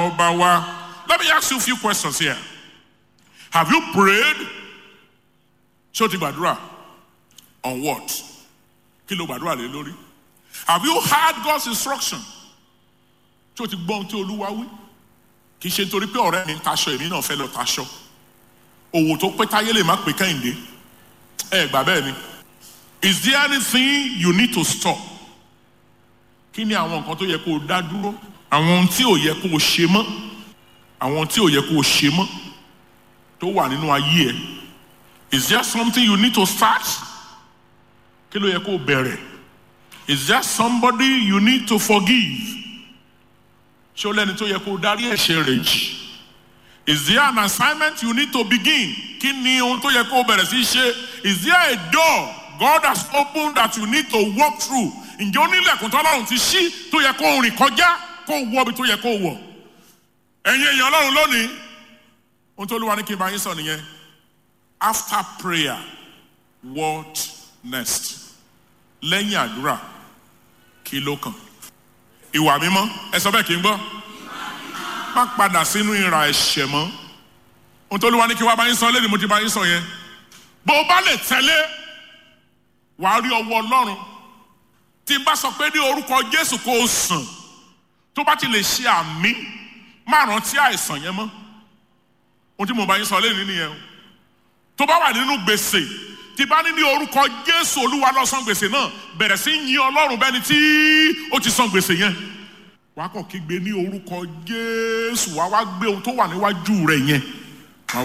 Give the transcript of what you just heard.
ọba wa. Let me ask you a few questions here. Have you prayed? Ṣé o ti gbàdúrà? On what? Kí ló gbàdúrà lé lórí? Have you heard God's instruction? Ṣé o ti gbọ́ ohun tí Olúwa wí? Kì í ṣe nítorí pé ọ̀rẹ́ mi ń taṣọ èmi náà fẹ́ lọ taṣọ. Òwò tó pé táyé lè má pé kẹ́hìndé. Ẹ gbà bẹ́ẹ̀ ni. Is there anything you need to stop? Kí ni àwọn nǹkan tó yẹ kó o dá dúró? Àwọn ohun tí ò yẹ kó o ṣe mọ́. Àwọn ohun tí ò yẹ kó o ṣe mọ́. Tó wà nínú ayé ẹ. Is there something you need to start? Kí ló yẹ kó o bẹ̀rẹ̀? Is there somebody you need to forgive? Ṣé o lẹ́ni tó yẹ kó o darí ẹ̀ṣẹ̀ rẹ̀ jì? Is there an assignment you need to begin? Kí ni ohun tó yẹ kó o bẹ̀rẹ̀ sí í ṣe? Is there a door God has opened that you need to walk through? Ǹjẹ́ ó nílẹ̀kùn tó Ọlọ́run ti ṣí tó yẹ kó o rìn kọjá kó o wọ ibi tó yẹ kó o wọ̀? Ẹ̀yin èèyàn Ọlọ́run lónìí, ohun tó Olúwa ní kí n bá yín sọ nìyẹn. After prayer, what next? Lẹ́yìn àdúrà, kí ló kàn? Ìwà mímọ́, ẹ sọ bẹ́ẹ̀ kí n gbọ́. Má padà sínú ìrà ẹ̀ṣẹ̀ mọ́. Ohun tó Olúwa ní kí wá bá yín sọ lẹ́nu mo ti bá yín sọ yẹn. Bó o bá lè tẹ̀lé, wàá rí ọwọ́ Ọlọ́run. Tí n bá sọ pé ní orúkọ Jésù kó o sàn, tó bá ti lè ṣe àmì, má rántí àìsàn yẹn mọ́. Ohun tí mo bá yín sọ lẹ́nu nìyẹn o tó bá wà nínú gbèsè tí bá ní ní orúkọ jésù olúwa lọ san gbèsè náà bẹ̀rẹ̀ sí yin ọlọ́run bẹ́ni tí ó ti san gbèsè yẹn wàá kàn kígbe ní orúkọ jésù wàá wá gbé ohun tó wà níwájú rẹ̀ yẹn